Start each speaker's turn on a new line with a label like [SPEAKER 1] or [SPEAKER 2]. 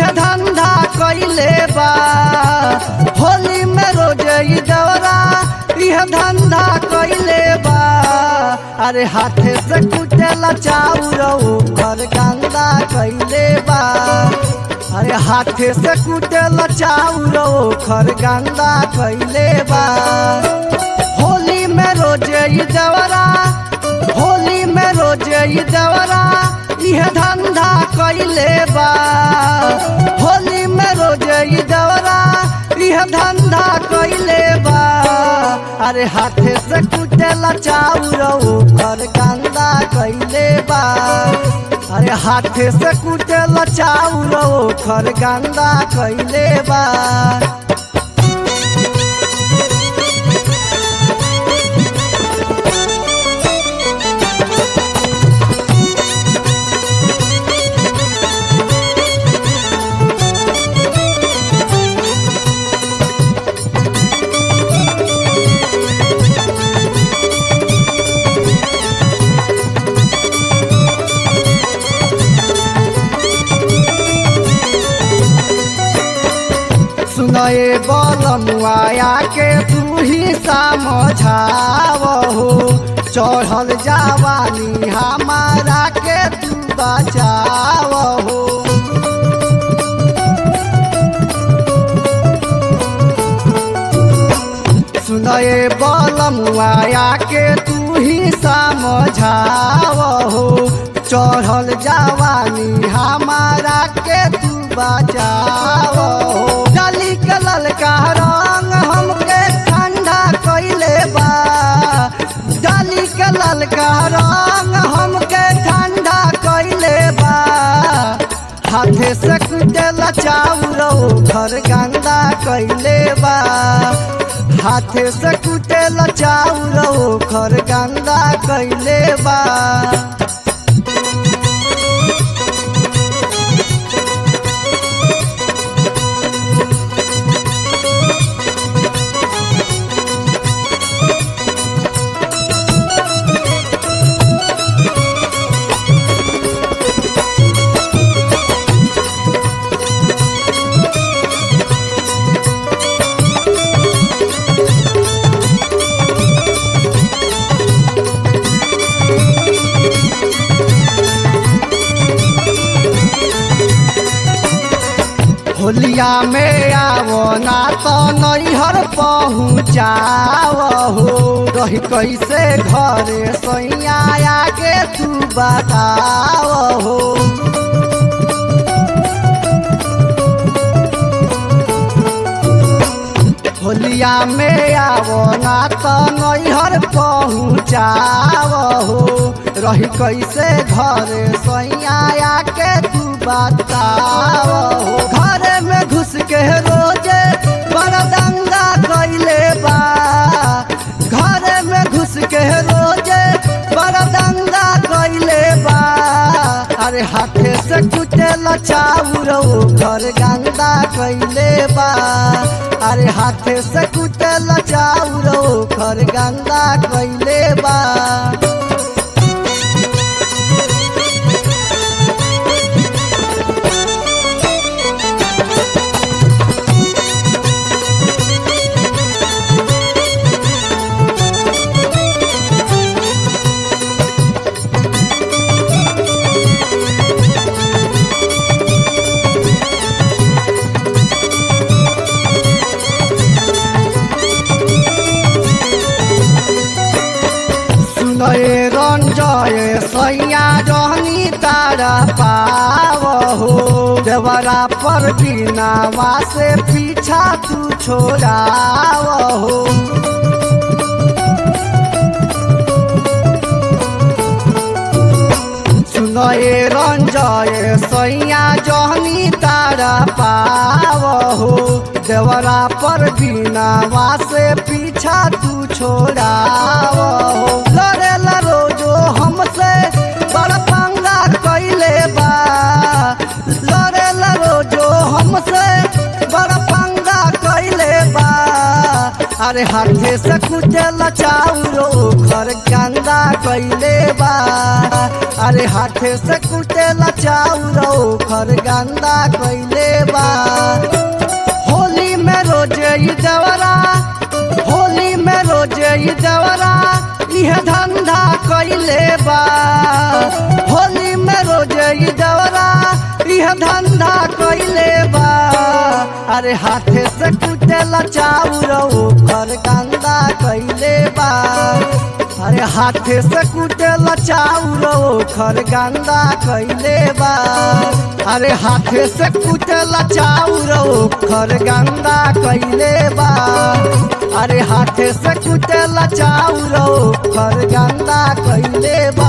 [SPEAKER 1] यह धंधा कैले बा होली में रोज ई दौरा यह धंधा कैले बा अरे हाथे से कुटेला चाउर घर गंदा कैले बा अरे हाथे से कुटेला चाउर घर गंदा कैले बा होली में रोज ई दौरा होली में रोज ई दौरा यह धंधा कैले बा होली में रोज ई दौरा यह धंधा कैले बा अरे हाथे से कुटेला चाउर घर गंदा कैले बा अरे हाथे से कुटेला चाउर घर गंदा कैले बा सुनए बलमुआया के तू ही समझाव हो चढ़ल जवानी हमारा के तू बचाव हो सुनए बलमुआया के तू ही समझाव हो चढ़ल जवानी हमारा के तू बचाव हो डाली के ललका रंग हमके ठंडा कैले बा डाली के ललका रंग हमके ठंडा कैले बा हाथे से कुटेला चाउर घर गंदा कैले बा हाथे से कुटेला चाउर घर गंदा कैले बा होलिया में आवो ना तो नैहर पहुँचाव हो रही कैसे घरे सैया आगे तू बताव हो होलिया में आवो ना तो नैहर पहुँचाव हो रही कैसे घरे सैया आके तू बताव हो घरे में घुस के रोजे बड़ा दंगा कैले बा घरे में घुस के रोजे बड़ा दंगा कैले बा अरे हाथे से कुटेला चाउर घर गंदा कैले बा अरे हाथे से कुटेला चाउर घर गंदा कैले बा सुनए रंजय सैया जहनी तारा पाव हो देवरा पर बिनावा से पीछा तू छोड़ाव हो सुनए रंजय सैया जहनी तारा पाव हो देवरा पर बिनावा से पीछा तू छोड़ाव हो लड़ेला रोजो हमसे बड़ पंगा कैले बा लड़ेला रोजो हमसे बड़ पंगा कैले बा अरे हाथे से कुचल चाउरो घर गंदा कैले बा अरे हाथे से कुचल चाउरो घर गंदा कैले बा होली में रोजे ई देवरा होली में रोजे ई देवरा इह धंधा कैले बा होली में रोजे ई देवरा इह धंधा कैले बा अरे हाथे से कुटेला चाउरो घर गंदा कैले बा अरे हाथे से कुटेला चाउरो घर गंदा कैले बा अरे हाथे से कुटेला चाउरो घर गंदा कैले बा अरे हाथे से कुटेला चाउरो घर गंदा कैले बा